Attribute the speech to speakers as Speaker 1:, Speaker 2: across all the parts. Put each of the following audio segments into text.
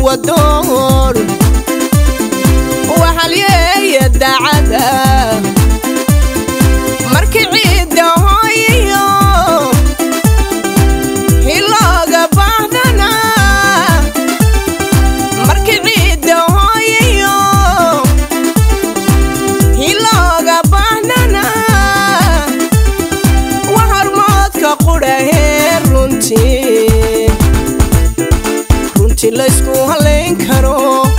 Speaker 1: wadoon waxalyeeya dacada markii ciidda hooyayo hilooga baahdana markii ciidda hooyayo hilooga baahdana wa hormoodka qudhahee runtii runtii laysku halayn karo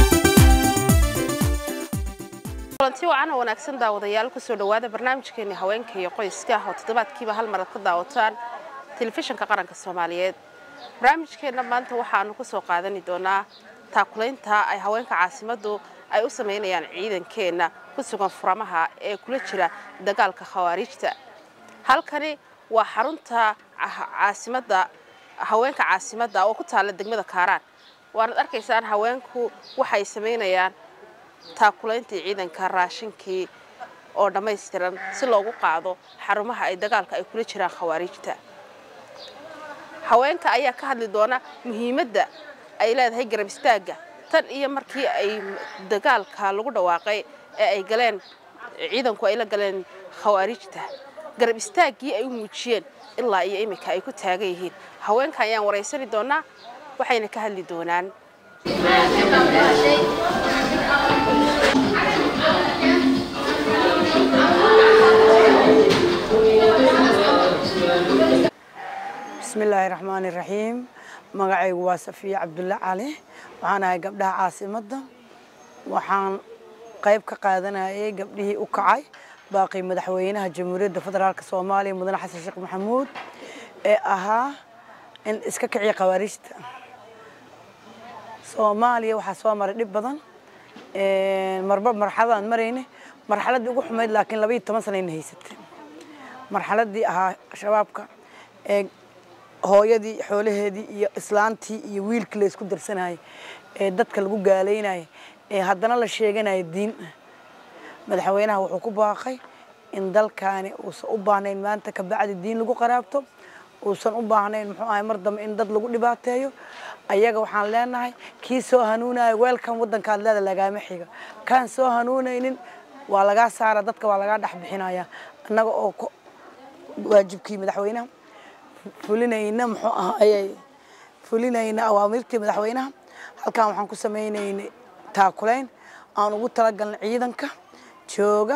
Speaker 2: kulanti wacan oo wanaagsan daawadayaal kusoo dhowaada barnaamijkeeni haweenka iyo qoyska oo toddobaadkiiba hal mar aad ka daawataan telefishinka qaranka soomaaliyeed barnaamijkeenna maanta waxaanu ku soo qaadani doonaa taakulaynta ay haweenka caasimaddu ay u samaynayaan ciidankeenna ku sugan furamaha ee kula jira dagaalka khawaariijta halkani waa xarunta caasimadda haweenka caasimadda oo ku taalla degmada kaaraan waanad arkaysaan haweenku waxay samaynayaan taakulayntii ciidanka raashinkii oo dhammaystiran si loogu qaado xarumaha ay dagaalka ay kula jiraan khawaariijta haweenka ayaa ka hadli doona muhiimadda ay leedahay garab istaagga tan iyo markii ay dagaalka lagu dhawaaqay ee ay galeen ciidanku ay la galeen khawaariijta garab istaaggii ay u muujiyeen ilaa iyo iminka ay ku taagan yihiin haweenka ayaan waraysani doonaa waxayna ka hadli doonaan
Speaker 3: bismillaahi raxmaani raxiim magacaygu waa safiya cabdulle cali waxaan ahay gabdhaha caasimadda waxaan qayb ka qaadanayay gabdhihii u kacay baaqii madaxweynaha jamhuuriyadda federaalk soomaaliya mudane xasan sheekh maxamuud ee ahaa in iska kiciya khawaariijta soomaaliya waxaa soo maray dhib badan marba marxaladaan marayne marxaladdii ugu xumayd laakiin laba iyo toban sanayna haysatay marxaladdii ahaa shabaabka ee hooyadii xoolaheedii iyo islaantii iyo wiilkii la isku darsanayay ee dadka lagu gaalaynayay ee haddana la sheeganaya diin madaxweynaha wuxuu ku baaqay in dalkaani uusan u baahnayn maanta ka bacdi diin lagu qaraabto uusan u baahnayn muxuu ahay mar dambe in dad lagu dhibaateeyo ayaga waxaan leenahay kii soo hanuunaya weelkan waddankaad leeda lagaama xiga kaan soo hanuunaynin waa lagaa saara dadka waa lagaa dhex bixinaya annaga oo waajibkii madaxweynaha fulinayna muxuu ahayey fulinayna awaamirtii madaxweynaha halkan waxaan ku sameynaynay taakulayn aan ugu talagalnay ciidanka jooga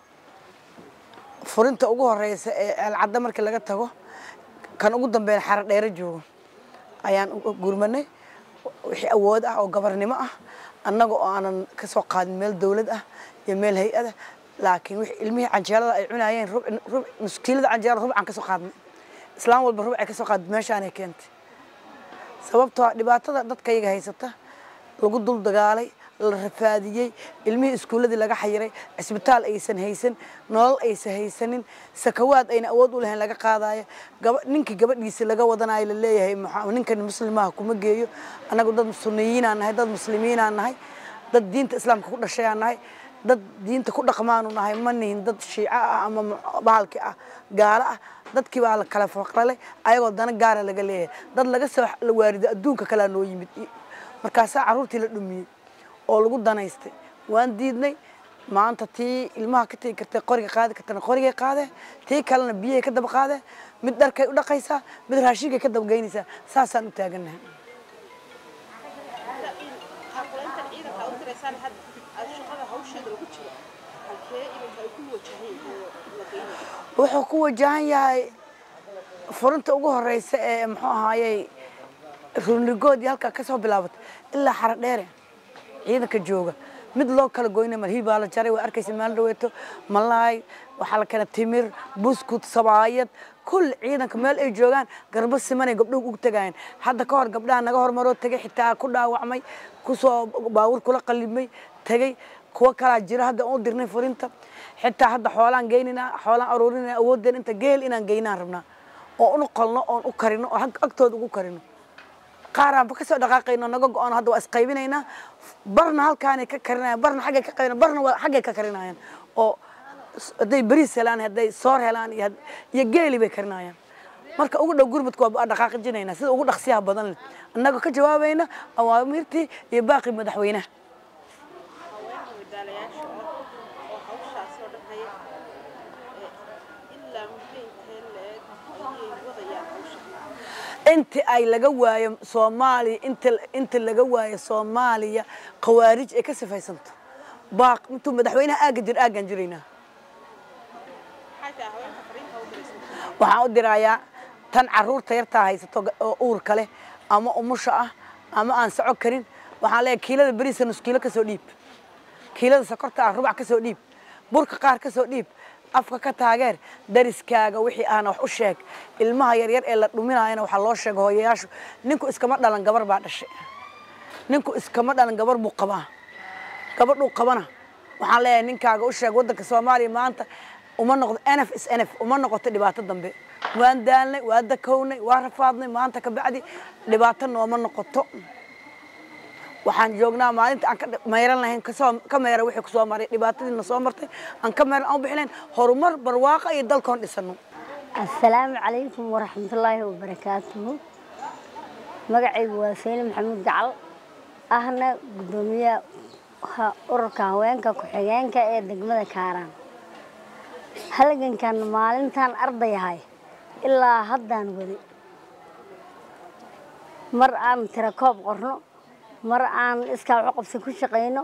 Speaker 3: furinta ugu horeysa ee ceelcadda markii laga tago kan ugu dambeyn xaro dheero joogo ayaan gurmanay wixii awood ah oo gabarnimo ah annaga oo aanan ka soo qaadin meel dawlad ah iyo meel hay-ada laakiin wixii ilmihii canjeelada ay cunayeen nuskiilada canjeelada rubcaan ka soo qaadnay islaan walba rubcay ka soo qaadid meeshaanay keentay sababtoo dhibaatada dadkayaga haysata lagu dul dagaalay la rafaadiyey ilmihii iskuulladii laga xayiray cisbitaal aysan haysan nolol aysan haysanin sakawaad ayna awood u lahayn laga qaadayo gaba ninkii gabadhiisi laga wadanayo la leeyahay ninkan muslimaha kuma geeyo annagu dad sunniyiinaan nahay dad muslimiinaan nahay dad diinta islaamka ku dhashayaan nahay dad diinta ku dhaqmaanu nahay ma nihin dad shiico ah ama bahalki ah gaalo ah dadkii baa la kala faqralay ayagoo dana gaara laga leeyahay dad laga soo waarido adduunka kalea noo yimid markaasaa carruurtii la dhumiyey oo lagu danaystay waan diidnay maanta tii ilmaha ka tegi kartay qoriga qaadi kartana qorigay qaadee tii kalena biyahay ka daba qaadee mid dharkay u dhaqaysaa mid raashinkay ka daba geynaysaa saasaan u taagannahay wuxuu ku wajahan yahay furinta ugu horeysa ee muxuu ahaayey runigoodii halkaa ka soo bilaabatay ilaa xaro dheere ciidanka jooga mid loo kala goyna malhii baa la jaray waa arkaysa maalin dhaweeto malaay waxaa la keena timir buskut sabaayad kulli ciidanka meel ay joogaan garbo simanay gabdhuhu ugu tagayeen hadda ka hor gabdhaha naga hormaroo tegay xitaa ku dhaawacmay kusoo baawur kula qalibmay tegay kuwa kalaa jira hadda u dirnay furinta xitaa hadda xoolaan geyninaa xoolaan aruurinaa awoodeen inta geel inaan geynaan rabnaa oo unu qolno oon u karino oo agtooda ugu karino qaaraanba kasoo dhaqaaqayno naga go-aan hadda waa isqaybinaynaa barna halkaanay ka karinayaan barna xaggay ka qaybina barna waa xaggay ka karinayaan oo hadday bariis helaan hadday soor helaan iyo had- iyo geeli bay karinayaan marka ugu dhow gurmudka waa dhaqaaqijinaynaa sida ugu dhaqsiyaha badan leh annagoo ka jawaabayna awaamirtii iyo baaqi madaxweynaha
Speaker 2: haweenka wadaalayaasha ah oo hawshaasi oo dhan haya ilaa muddo intee leeg ayay wadayaan hawsha
Speaker 3: inta ay laga waayo soomaaliya inta inta laga waayo soomaaliya khawaarij ay ka sifaysanto baaq intuu madaxweynaha aagga jir aaggaan jiraynaa
Speaker 2: maxay tahay haweenka fariinta u diraysan
Speaker 3: waxaan u dirayaa tan caruurta yartaa haysato ga- oo uurka leh ama umusha ah ama aan soco karin waxaan leeyahay kiilada beriisa nus kiilo kasoo dhiib kiilada sokorta ah rubac kasoo dhiib burka qaar kasoo dhiib afka ka taageer dariskaaga wixii aana wax u sheeg ilmaha yaryar ee la dhuminaayana waxaa loo sheega hooyayaashu ninku iskama dhalan gabar baa dhashay ninku iskama dhalan gabar buu qabaa gabadhuu qabana waxaan leeyahay ninkaaga u sheeg waddanka soomaaliya maanta uma noqdo nf is nf uma noqoto dhibaato dambe waan daalnay waa dakownay waa rafaadnay maanta ka bacdi dhibaato nooma noqoto waxaan joognaa maalinta aan ka dhi- mayran lahayn kasoo ka meera wixii kusoo maray dhibaatadiina soo martay aan ka meeran aan u bixi lahayn horumar barwaaqa iyo dalkoon dhisano
Speaker 4: asalaamu calaykum waraxmatullaahi wabarakaatuhu magacaygu waa sayni maxamuud gacal ahna guddoomiyaha ururka haweenka ku-xigeenka ee degmada kaaraan halgankan maalintaan ardayahay ilaa haddaan wadi mar aan tira koob qorno mar aan iskaa waxu qabsi ku shaqayno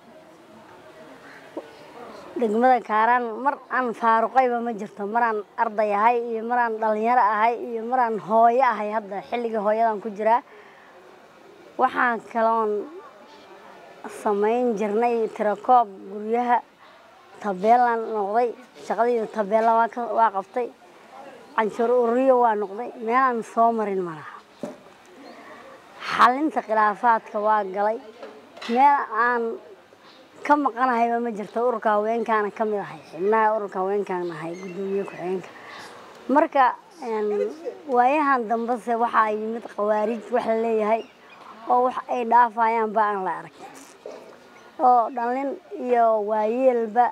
Speaker 4: degmada kaaraan mar aan faaruqayba ma jirto maraan arday ahay iyo maraan dhalinyaro ahay iyo maraan hooyo ahay hadda xilligii hooyadan ku jiraa waxaan kaloon samayn jirnay tirakoob guryaha tabeelaan noqday shaqadayda tabeela waa ka- waa qabtay canshuur ururiyo waa noqday meelaan soo marin malaha xalinta khilaafaadka waa galay meel aan ka maqanahayba ma jirto ururka haweenkaana ka mid ahay xibnaha ururka haweenkaan ahay guddoomiye ku-xigeenka marka een, waayahan dambese waxaa yimid khawaarij wax la leeyahay oo wax ay dhaafayaan ba aan la arag oo dhalin iyo waayeelba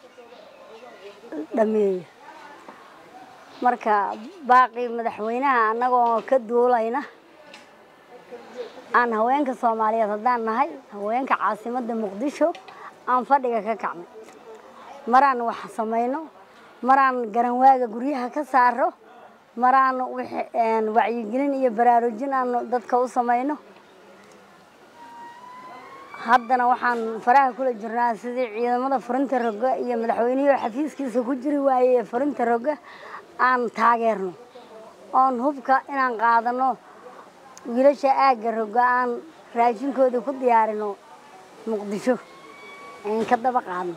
Speaker 4: dhameeya marka baaqii madaxweynaha annagoo ka duulayna aan haweenka soomaaliyeed haddaan nahay haweenka caasimadda muqdisho aan fadhiga ka kacnay maraan wax samayno maraan garanwaaga guryaha ka saaro maraan wixii, een, wacyigelin iyo baraarujin aan dadka u samayno haddana waxaan faraha kula jirnaa sidii ciidamada furinta roga iyo madaxweynihii oo xafiiskiisa ku jiri waayey ee furinta roga aan taageerno oon hubka inaan qaadano wiilasha aagga roga aan raashinkooda ku diyaarino muqdisho aan ka daba qaadno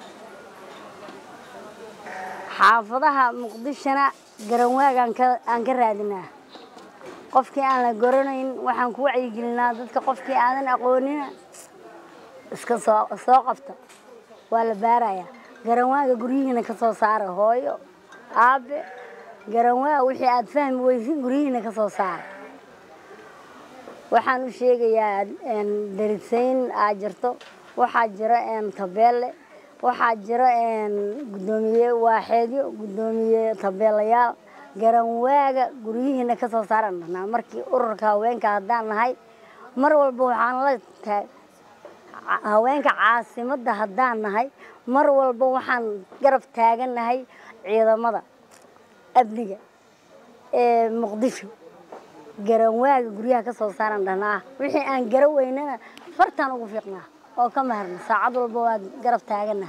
Speaker 4: xaafadaha muqdishona garanwaagaan ka aan ka raadinaa qofkii aan la garanayn waxaan ku wacyigelinaa dadka qofkii aadan aqoonina iska soo soo qabta waa la baarayaa garanwaaga guryihiina ka soo saara hooyo aabe garanwaa wixii aad fahmi weysin guryihiina ka soo saara waxaan u sheegayaa een, darisayn aa jirto waxaa jira een, tabeelle waxaa jira een, guddoomiye waaxeedyo guddoomiye tabeelayaal garanwaaga guryihiina ka soo saaran dhahnaa markii ururka haweenka haddaan nahay mar walba waxaan la taag ca- haweenka caasimadda haddaan nahay mar walba waxaan garab taagannahay ciidamada amniga ee muqdisho garanwaaga guryaha ka soo saaran dhahnaa wixii aan gara weynana fartaan ugu fiiqnaa oo ka maharna saacad walba waa garab taagannaha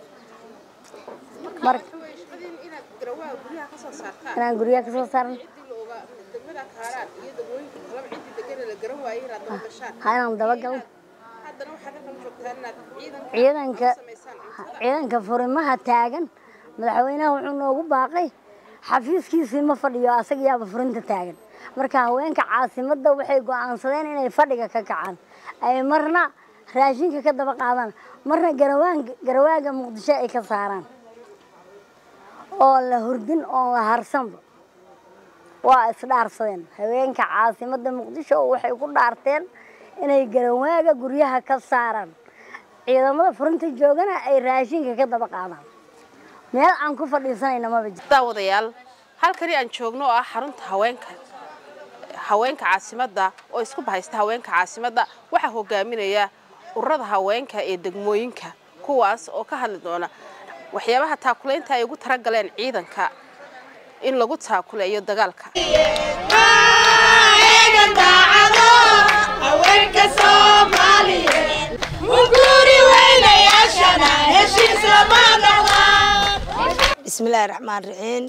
Speaker 4: marka
Speaker 2: shaqadiin inaad garawaa guryaha ka soo saartaan
Speaker 4: inaan guryaha ka soo saarno
Speaker 2: ciddii la ogaa degmada kaaraan iyo degmooyinka kalaba ciddii degana la garan waayey inaad daba gashaan
Speaker 4: ha inaan dabagalno
Speaker 2: haddana waxaad halkan joogtaan inaad ciidanka
Speaker 4: ciidanka
Speaker 2: samaysaan cuntada
Speaker 4: ciidanka furimaha taagan madaxweynaha wuxuu noogu baaqay xafiiskiisii ma fadhiyo asagayaaba furinta taagan marka haweenka caasimadda waxay go'aansadeen inay fadhiga ka kacaan ay marna raashinka ka daba qaadaan marna garawaan garawaaga muqdisho ay ka saaraan oo la hurdin oo la harsanba waa isdhaarsadeen haweenka caasimadda muqdisho waxay ku dhaarteen inay garawaaga guryaha ka saaraan ciidamada furinta joogana ay raashinka ka daba qaadaan meel aan ku fadhiisanayna maba jiro
Speaker 2: daawadayaal halkani aan joogno oo ah xarunta haweenka haweenka caasimadda oo isku bahaysta haweenka caasimadda waxaa hogaaminaya ururada haweenka ee degmooyinka kuwaas oo ka hadli doona waxyaabaha taakulaynta ay ugu talagaleen ciidanka in lagu taakuleeyo dagaalka
Speaker 5: bismillaahi raxmaan raxiim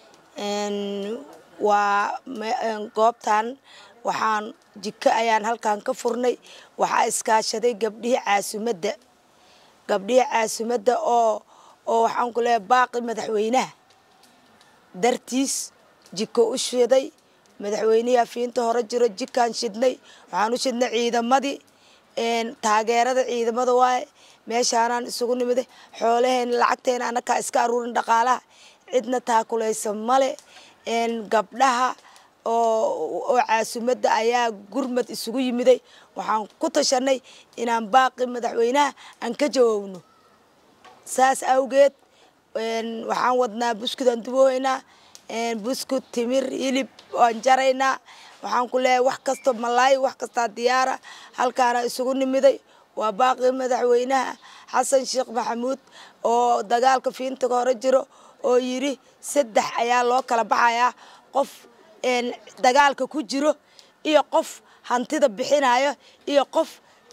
Speaker 5: waa goobtan waxaan jiko ayaan halkan ka furnay waxaa iskaashaday gabdhihii caasimadda gabdhihii caasimadda oo oo waxaan ku leehay baaqi madaxweynaha dartiis jiko u shiday madaxweynihii afiinta hore jiro jikaan shidnay waxaan u shidnay ciidamadii taageerada ciidamada waaye meeshaanaan isugu nimiday xoolaheena lacagteena anakaa iska aruurin dhaqaalaha cidna taakulaysa male gabdhaha oo caasimadda ayaa gurmad isugu yimiday waxaan ku tashanay inaan baaqi madaxweynaha aan ka jawaabno saas awgeed waxaan wadnaa buskud aan dubohaynaa buskud timir hilib aan jaraynaa waxaan ku leeyahay wax kasta malaay wax kastaa diyaara halkaana isugu nimiday waa baaqi madaxweynaha xasan sheekh maxamuud oo dagaalka fiinta hore jiro oo yidhi saddex ayaa loo kala baxayaa qof dagaalka ku jiro iyo qof hantida bixinayo iyo qof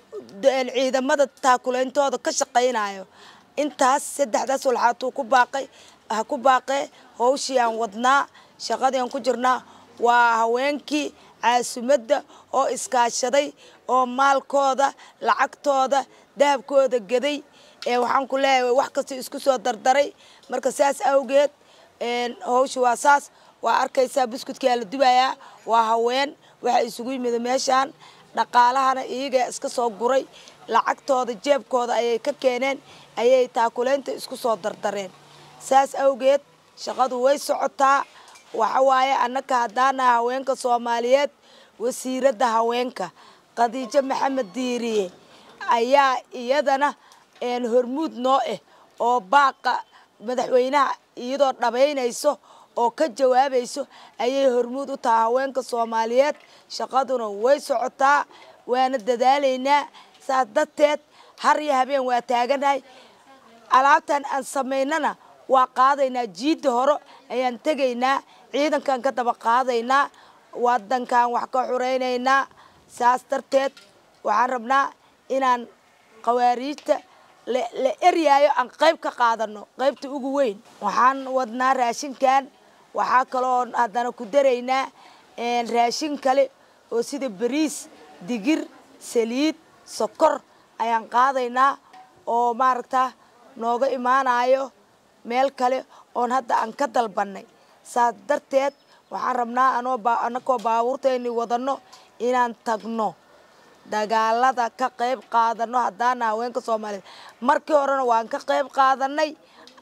Speaker 5: ciidamada taakuleyntooda ka shaqaynayo intaas saddexdaas walxaatuu ku baaqay ha ku baaqee howshii aan wadnaa shaqadii aan ku jirnaa waa haweenkii caasimadda oo iskaashaday oo maalkooda lacagtooda dahabkooda gaday waxaan ku leeyahay wax kasta isku soo dardaray marka saas awgeed howsha waa saas waa arkaysaa buskudkaa la dubayaa waa haween waxa isugu yimid meeshaan dhaqaalahana iyaga iska soo guray lacagtooda jeebkooda ayay ka keeneen ayay taakuleynta isku soo dardareen saas awgeed shaqadu way socotaa waxa waaye annaka haddaanaha haweenka soomaaliyeed wasiiradda haweenka khadiijo maxamed diiriye ayaa iyadana hormuud noo ah oo baaqa madaxweynaha iyadoo dhabaynayso oo ka jawaabayso ayay hormuud u tahay haweenka soomaaliyeed shaqaduna way socotaa waana dadaalaynaa saas darteed har iyo habeen waa taaganahay alaabtan aan samaynana waa qaadaynaa jiidda hore ayaan tegaynaa ciidankaan ka daba qaadaynaa wadankaan wax ka xuraynaynaa saas darteed waxaan rabnaa inaan khawaariijta la eryaayo aan qayb ka qaadano qaybta ugu weyn waxaan wadnaa raashinkan waxaa kaloo haddana ku daraynaa raashin kale oo sida bariis digir saliid sokor ayaan qaadaynaa oo maaragta nooga imaanayo meel kale oon hadda aan ka dalbanay saas darteed waxaan rabnaa anoo anakoo baabuurtayni wadano inaan tagno dagaalada ka qayb qaadano haddaana haweenka soomaaliyeed markii horena waan ka qayb qaadanay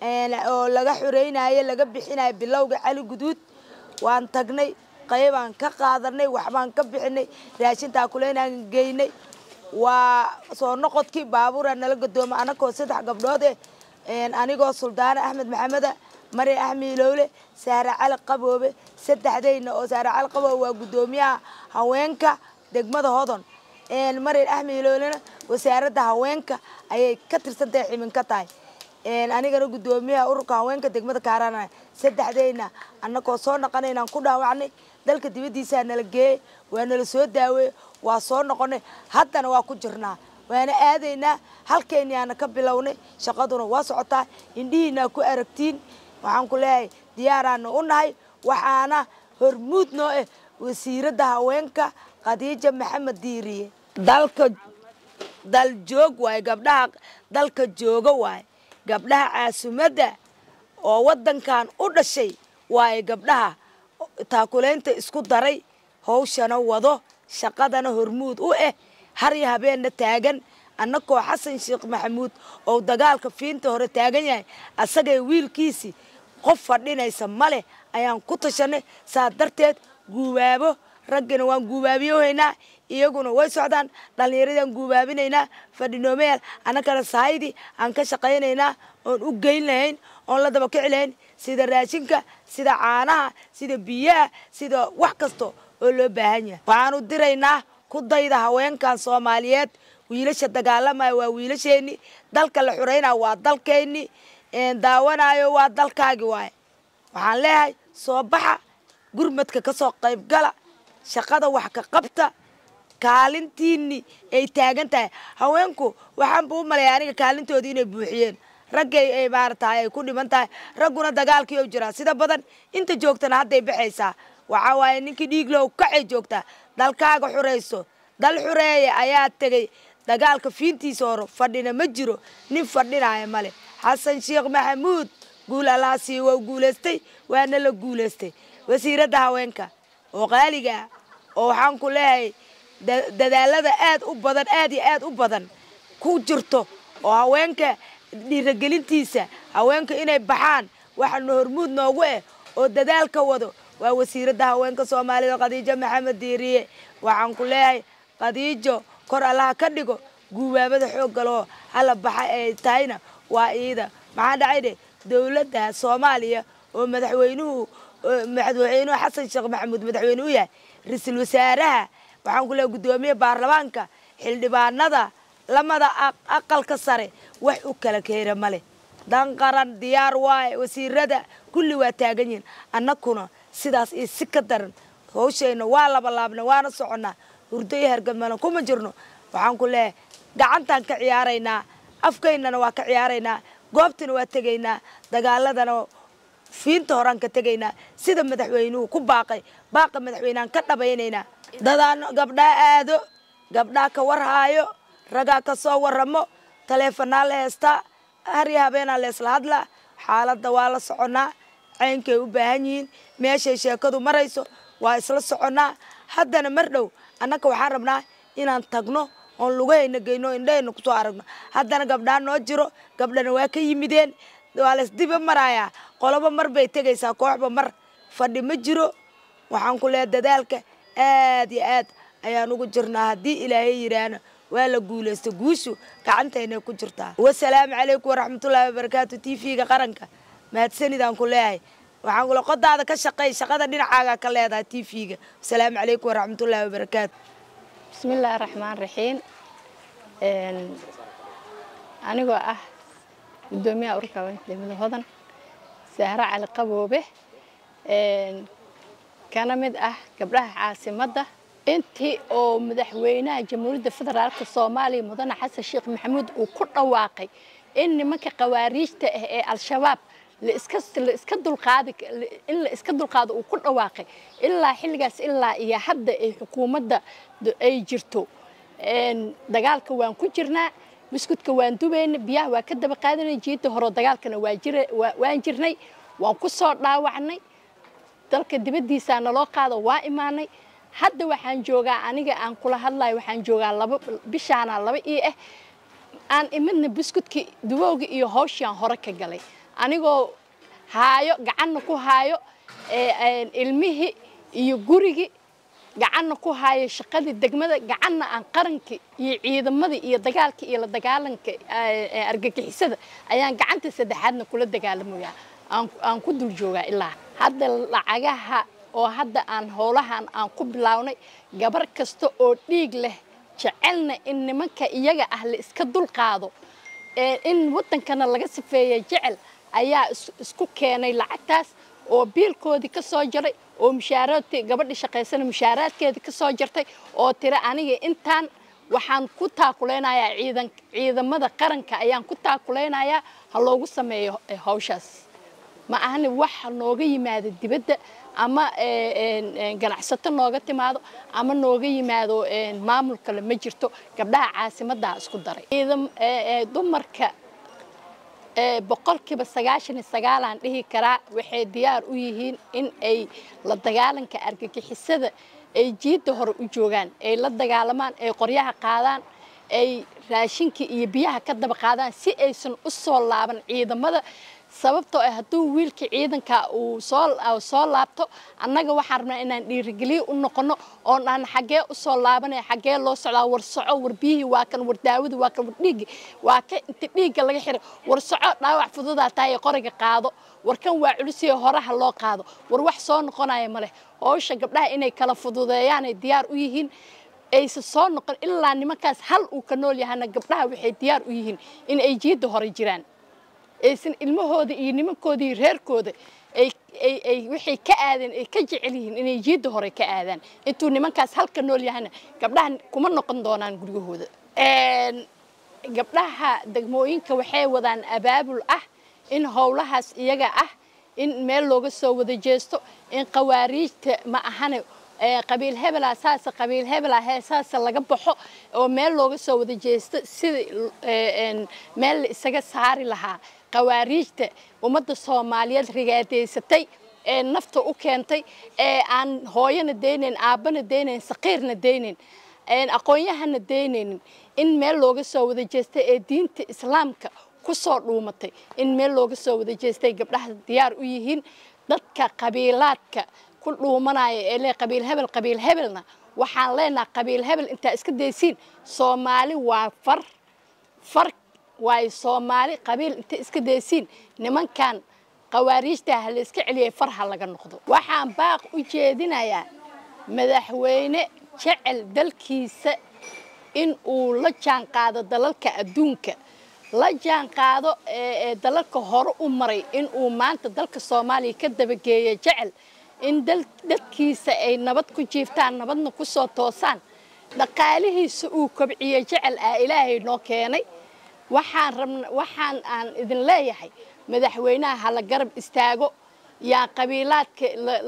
Speaker 5: oo laga xoreynayo laga bixinayo bilowga cali guduud waan tagnay qaybaan ka qaadanay waxbaan ka bixinay raashin taakuleynaan geynay waa soo noqodkii baabuura nala gadooma anakoo saddex gabdhood eh anigoo suldaane axmed maxameda mari axmed ilowle saare cali qaboobe saddexdayna oo saare cali qaboobe waa guddoomiyaha haweenka degmada hodon marin axmed ilowlena wasaaradda haweenka ayay ka tirsantahay ximin ka tahay anigana guddoomiyaha ururka haweenka degmada kaarana saddexdayna annagoo soo naqanaynaan ku dhaawacnay dalka dibaddiisaa nala geeyey waa nala soo daaweeye waa soo noqonay haddana waa ku jirnaa waana aadaynaa halkeenyaana ka bilownay shaqaduna waa socotaa indhihiinaa ku aragtiin waxaan ku leeyahay diyaaraana u nahay waxaana hormuud noo ah wasiiradda haweenka khadiija maxamed diiriye dalka dal joog waaye gabdhaha dalka jooga waaye gabdhaha caasimadda oo waddankan u dhashay waaye gabdhaha taakulaynta isku daray hawshana wado shaqadana hormuud u ah har iyo habeenna taagan annakoo xasan sheekh maxamuud oo dagaalka fiinta hore taagan yahay asagay wiilkiisii qof fadhinaysa male ayaan ku tashanay saa darteed guubaabo raggina waan guubaabiyohaynaa iyaguna way socdaan dhallinyaradaan guubaabinaynaa fadhinoomayaal annagana sahaydi aan ka shaqaynaynaa oon u geyn lahayn oon la daba kici lahayn sida raashinka sida caanaha sida biyaha sida wax kasta oo loo baahan yahay waxaanu diraynaa ku dayda haweenkan soomaaliyeed wiilasha dagaalamaya waa wiilasheenni dalka la xuraynaya waa dalkeenni daawanayo waa dalkaagi waaye waxaan leeyahay soo baxa gurmadka ka soo qaybgala shaqada wax ka qabta kaalintiinni ay taagan tahay haweenku waxaanba u malaya aniga kaalintoodii inay buuxiyeen raggay ay maaratahay ay ku dhiman tahay ragguna dagaalkii u jiraa sida badan inta joogtana hadday baxaysaa waxaa waaye ninkii dhiiglow kacay joogtaa dalkaaga xurayso dal xureeya ayaa tegey dagaalka fiintiisa horo fadhina ma jiro nin fadhinaya male xasan sheekh maxamuud guul allaasii waa guulaystay waana la guulaystay wasiiradda haweenka oo qaaliga ah oo waxaan ku leeyahay dadaalada aad u badan aad iyo aad u badan ku jirto oo haweenka dhiiragelintiisa haweenka inay baxaan waxaana hormuud noogu eh oo dadaalka wado waa wasiiradda haweenka soomaalida khadiijo maxamed diiriye waxaan ku leeyahay khadiijo kor allaha ka dhigo guubaabada xoogga loo hala baxa ay tahayna waa iida maxaa dhacay dhe dowladda soomaaliya oo madaxweynuhu madaxweynuhu xasan sheekh maxamuud madaxweyne u yahay ra-iisul wasaaraha waxaan ku leeyahay guddoomiye baarlamaanka xildhibaanada lamada aqalka sare wax u kala keena male dan qaran diyaar waaye wasiirada kulli waa taagan yihin annakuna sidaas iyo si ka daran hawshayna waa labalaabna waana soconnaa hurdo iyo hargamana kuma jirno waxaan ku leeyahay gacantaan ka ciyaaraynaa afkaynana waa ka ciyaaraynaa goobtana waa tegaynaa dagaaladana fiinta horaan ka tegaynaa sida madaxweynuhu ku baaqay baaqa madaxweyneaan ka dhabaynaynaa dadaan gabdhaa aado gabdhaa ka warhaayo ragaa ka soo waramo taleefanaa la heestaa harya habeenaa leesla hadlaa xaaladda waa la soconnaa caynkay u baahan yihiin meeshay sheekadu marayso waa isla soconnaa haddana mar dhow annaka waxaan rabnaa inaan tagno oon lugahayna geyno indhahayna kusoo aragno haddana gabdhaa noo jiro gabdhana waa ka yimideen waa laysdiba marayaa qoloba mar bay tegaysaa kooxba mar fadhi ma jiro waxaan ku leehay dadaalka aad iyo aad ayaan ugu jirnaa haddii ilaahay yidhaahna waa la guulaysta guushu gacantaynay ku jirtaa wasalaamu calaykum waraxmatullaahi wabarakaatu t v-ga qaranka mahadsanidaan ku leeyahay waxaan kule qodaada ka shaqey shaqada dhinacaaga ka leedahay t v-ga wasalaamu calaykum waraxmatullaahi wabarakaatu
Speaker 6: bismi illaahi raxmaan raxiim anigoo ah guddoomiyaha ururka degmada hodan sahre cali qaboobe kana mid ah gabdhaha caasimadda intii oo madaxweynaha jamhuuriyadda federaalka soomaaliya mudane xasan sheekh maxamuud uu ku dhawaaqay in nimanka khawaariijta ah ee al-shabaab laiska la iska dulqaadi in la iska dulqaado uu ku dhawaaqay ilaa xilligaas ilaa iyo hadda ay xukuumadda ay jirto dagaalka waan ku jirnaa buskudka waan dubayna biyaha waa ka daba qaadanay jiidda hore dagaalkana waa jira waan jirnay waan ku soo dhaawacnay dalka dibaddiisaa naloo qaado waa imaanay hadda waxaan joogaa aniga aan kula hadlayo waxaan joogaa laba bishaana laba ii ah aan imidna buskudkii dubowga iyo hawshiaan hore ka galay anigoo haayo gacanna ku haayo ilmihii iyo gurigii gacanna ku haayo shaqadii degmada gacanna aan qarankii iyo ciidamadii iyo dagaalkii iyo la dagaalanka argagixisada ayaan gacanta saddexaadna kula dagaalamayaa aan ku dul joogaa ilaa hadda lacagaha oo hadda aan howlahan aan ku bilownay gabar kasta oo dhiig leh jecelna in nimanka iyaga ah la iska dulqaado in waddankana laga sifeeya jecel ayaa isku keenay lacagtaas oo biilkoodii ka soo jaray oo mushaaraadkii gabadhii shaqaysana mushaaraadkeedii ka soo jartay oo tira aniga intaan waxaan ku taakulaynayaa ciidan ciidamada qaranka ayaan ku taakulaynayaa ha loogu sameeyo hawshaas ma ahani wax nooga yimaado dibadda ama ganacsato nooga timaado ama nooga yimaado maamul kale ma jirto gabdhaha caasimaddaa isku daray dumarka boqolkiiba sagaashan iyo sagaalaan dhihi karaa waxay diyaar u yihiin in ay la dagaalanka argagixisada ay jiidda hore u joogaan ay la dagaalamaan ay qoryaha qaadaan ay raashinka iyo biyaha ka daba qaadaan si aysan u soo laaban ciidamada sababtoo ah hadduu wiilka ciidanka uu soo soo laabto annaga waxaan rabnaa inaan dhiirigeliyo u noqono oon aan xaggee usoo laabanaya xaggee loo socdaa war soco war biyihii waa kan war daawadi waa kan war dhiiggi waa ka inta dhiigga laga xiray war soco dhaawac fududaa tahay ee qoriga qaado war kan waa culisiyo horaha loo qaado war wax soo noqonaya ma leh howsha gabdhaha inay kala fududeeyaanay diyaar u yihiin aysa soo noqon ilaa nimankaas hal uu ka nool yahana gabdhaha waxay diyaar u yihiin in ay jiidda hore jiraan aysan ilmahooda iyo nimankooda iyo reerkooda ay ay ay waxay ka aadeen ay ka jecel yihiin inay jiidda hore ka aadaan intuu nimankaas halka nool yahana gabdhaha kuma noqon doonaan guryahooda gabdhaha degmooyinka waxay wadaan abaabul ah in howlahaas iyaga ah in meel looga soo wada jeesto in qawaariijta ma ahane qabiil hebela saasa qabiil hebela hee saasa laga baxo oo meel looga soo wada jeesto sida meel la isaga saari lahaa qawaariijta ummadda soomaaliyeed rigaadeysatay ee nafta u keentay ee aan hooyana deynayn aabbana deynayn saqiirna deynayn aqoon-yahana deynaynin in meel looga soo wada jeestay ee diinta islaamka ku soo dhuumatay in meel looga soo wada jeestay gabdhaha diyaar u yihiin dadka qabiilaadka ku dhuumanaya ee le qabiil hebel qabiil hebelna waxaan leenaha qabiil hebel intaa iska daysiin soomaali waa far far waayo soomaali qabiil inta iska daysiin nimankan qawaariijta ha la iska celiyay far ha laga noqdo waxaan baaq u jeedinayaa madaxweyne jecel dalkiisa in uu la jaan qaado dalalka adduunka la jaan qaado ee dalalka hore u maray in uu maanta dalka soomaaliya ka dabageeyo jecel in dadkiisa ay nabad ku jiiftaan nabadna ku soo toosaan dhaqaalihiisa uu kobciyo jecel ah ilaahay noo keenay waxaan rabna waxaan aan idin leeyahay madaxweynaha hala garab istaago yaa qabiilaadka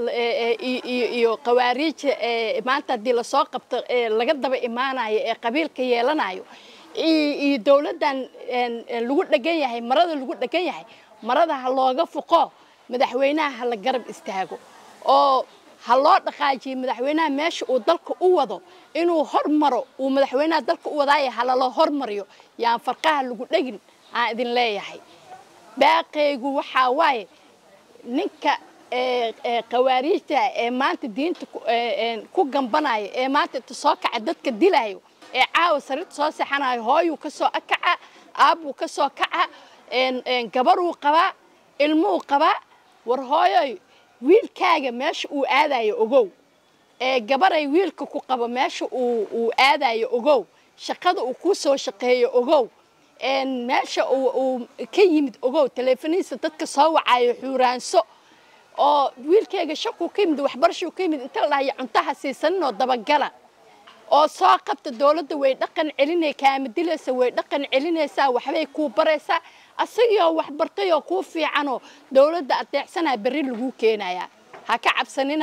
Speaker 6: iyo qawaariija maanta haddii lasoo qabto laga daba imaanayo ee qabiilka yeelanayo iyo dowladdan lagu dhegan yahay marada lagu dhegan yahay marada ha looga fuqo madaxweynaha hala garab istaago oo ha loo dhaqaajiyo madaxweynaha meesha uu dalka u wado inuu hormaro uu madaxweynaha dalka u wadaayo halala hormariyo yaan farqaha lagu dhegin aan idin leeyahay baaqaygu waxaa waaye ninka qawaariijta ee maanta diinta ku gambanaya ee maanta inta soo kaca dadka dilayo ee caawa sarirta soo seexanayo hooyuu ka soo akaca aabbuu ka soo kaca gabaruu qabaa ilmuhu qabaa war hooyoy wiilkaaga meesha uu aadayo ogow ee gabaray wiilka ku qabo meesha uu aadayo ogow shaqada uu ku soo shaqeeyo ogow meesha uu ka yimid ogow taleefonihiisa dadka soo wacayo xuuraanso oo wiilkayga shaquu ka yimid waxbarashuu ka yimid inta la dhahayo cuntaha siisaninoo dabagala oo soo qabta dowladda way dhaqan celinay kaama dilaysa way dhaqan celinaysaa waxbay kuu baraysaa asagoo wax bartayoo kuu fiicanoo dowladda adeecsanaa berri laguu keenayaa ha ka cabsanina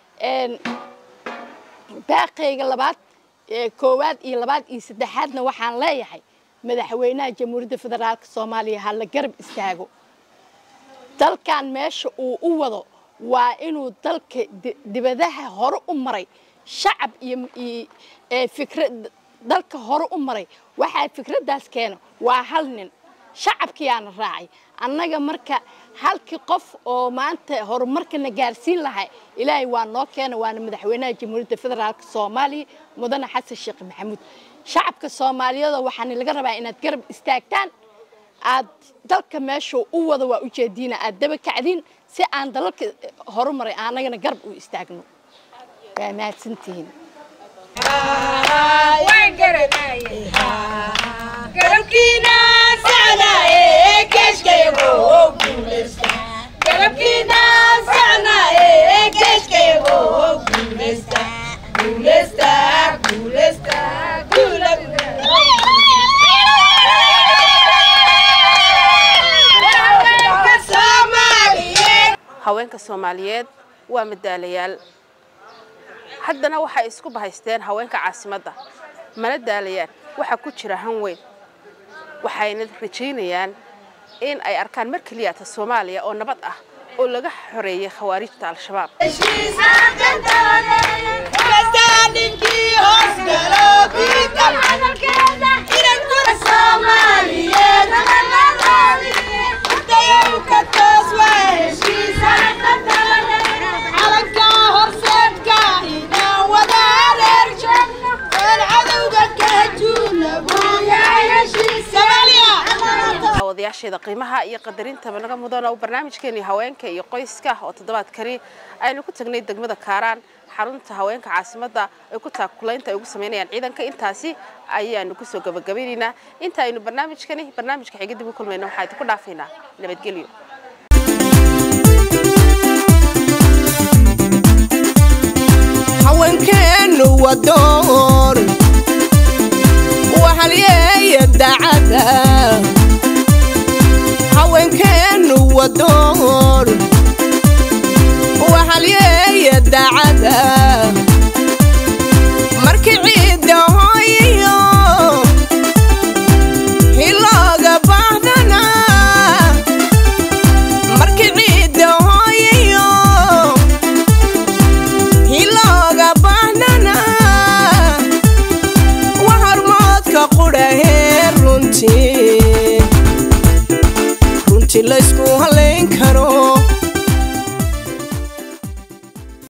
Speaker 6: baaqayga labaad koowaad iyo labaad iyo saddexaadna waxaan leeyahay madaxweynaha jamhuuriyadda federaalka soomaaliya ha la garab istaago dalkan meesha uu u wado waa inuu dalka dibadaha hore u maray shacab iyo fikrad dalka hore u maray waxaa fikraddaas keena waa hal nin shacabkiyaana raacay annaga marka halkii qof oo maanta horumarkana gaarsiin lahaa ilaahay waa noo keena waana madaxweynaha jamhuuriyadda federaalka soomaaliya mudane xasan sheekh maxamuud shacabka soomaaliyeed waxaana laga rabaa inaad garab istaagtaan aad dalka meesha u wada waa ujeediina aad daba kacdiin si aan dalalka horumaray annagana garab u istaagno waa mahadsantihiin
Speaker 2: haweenka soomaaliyeed waa madaalayaal haddana waxay isku bahaysteen haweenka caasimadda mana daalayaan waxaa ku jira han weyn waxayna rajaynayaan in ay arkaan mar keliyata soomaaliya oo nabad ah oo laga xoreeyay khawaarijta al-shabaab
Speaker 7: Soomaaliyeed
Speaker 2: daawadayaasheeda qiimaha iyo qadarinta naga mudan oo barnaamijkeeni haweenka iyo qoyska oo toddobaadkani aynu ku tagnay degmada kaaraan xarunta haweenka caasimadda ay ku taakulaynta ay ugu sameynayaan ciidanka intaasi ayaanu kusoo gabagabaynaynaa inta aynu barnaamijkani barnaamijka xiga dib u kulmayna waxaa idinku dhaafaynaa nabadgelyo
Speaker 1: haweenkeennu waa door waxalyeeya dacada haweenkeennu waa door waxalyeeya dacada markii ciidda hooyiyo hilooga baahdana markii ciidda hooyiyo hilooga baahnana wa hormoodka qudhahee runtii runtii laysku halayn karo